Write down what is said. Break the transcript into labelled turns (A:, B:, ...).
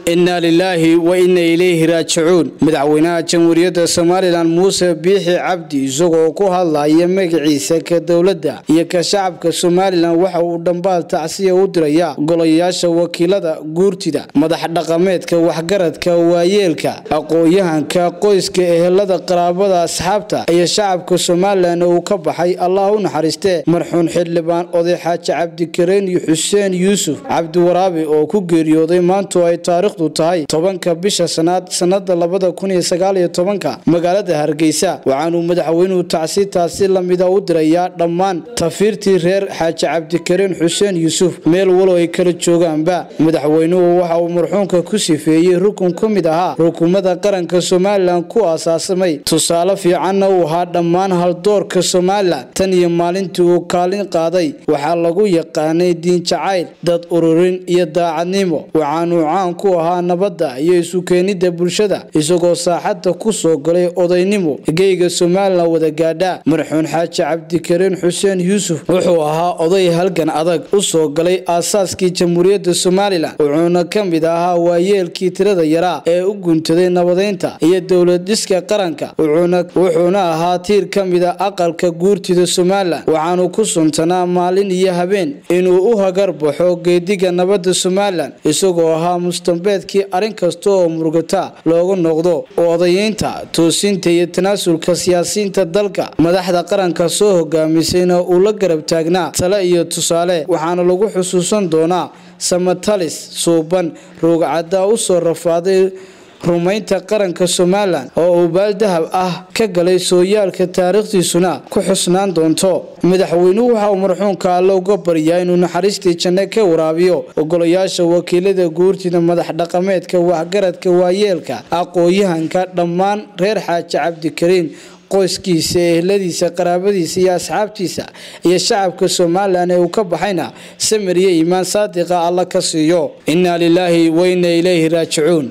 A: inna lilaahi wa inna ilayhi raajicuun madaxweynaha jamhuuriyadda somalilan muuse biixi cabdi isagoo ku hadlaya magaciisa ka dowladda iyo ka shacabka somalilan waxa uu dhambaal tacsiya u diraya golayaasha wakiilada guurtida madax dhaqameedka waxgaradka waayeelka aqoon-yahanka qoyska ehelada qaraabada asxaabta iyo shacabka somalilan uu ka baxay allah u naxariistee marxuun xildhibaan oday xaaji cabdikareyn iyo xuseen yuusuf cabdiwaraabi oo ku geeriyooday maantu ay taariikhdu tahay tobanka bisha sanaad sanada labada kun iyo sagaaliyo tobanka magaalada hargeysa waxaanuu madaxweynuhu tacsi taasi lamida u dirayaa dhammaan tafiirtii reer xaaji cabdikareyn xuseen yuusuf meel walo ay kala joogaanba madaxweynuhu waxa uu marxuunka ku sifeeyey rukun ka mid ahaa rukumada qaranka somalilan ku aasaasamay tusaale fiicanna uu ahaa dhammaan haldoorka somalilan tan iyo maalintii uu kaalin qaaday waxaa lagu yaqaanay diin jacayl dad ururin iyo daacadnimo waxaanuu caan ku ahaa nabadda iyo isu keenida bulshada isagoo saaxadda ku soo galay odaynimo geyga somalilan wada gaadha marxuun xaaji cabdikareyn xuseen yuusuf wuxuu ahaa oday halgan adag u soo galay aasaaskii jamhuuriyadda somalilan wuxuuna ka mid ahaa waayeelkii tirada yaraa ee u guntaday nabadeynta iyo dowlad dhiska qaranka wuxuuna ahaa tiir ka mida aqalka guurtida somalilan waxaanu ku suntanaa maalin iyo habeen inuu u hagar baxo geediga nabadda somalilan isagoo ahaa mustambeedkii arrin kasta oo murugata loogu noqdo odayeynta toosinta iyo tanaasulka siyaasiyiinta dalka madaxda qaranka soo hogaamisayna uu la garab taagnaa tale iyo tusaale waxaana lagu xusuusan doonaa samatalis suuban ruugcaddaa u soo rafaaday rumaynta qaranka somalilan oo uu baaldahab ah ka galay sooyaalka taariikhdiisuna ku xusnaan doonto madaxweynuhu waxa uu marxuunka alle uga baryaa inuu naxariistii janne ka waraabiyo ogolayaasha wakiilada guurtida madax dhaqameedka waxgaradka waayeelka aqoon-yahanka dhammaan reer xaaji cabdikariin qoyskiisa ehladiisa qaraabadiisa iyo asxaabtiisa iyo shacabka somalilan ee uu ka baxayna samir iyo iimaan saadiqa alla ka siiyo innaa lilaahi wa inna ilayhi raajicuun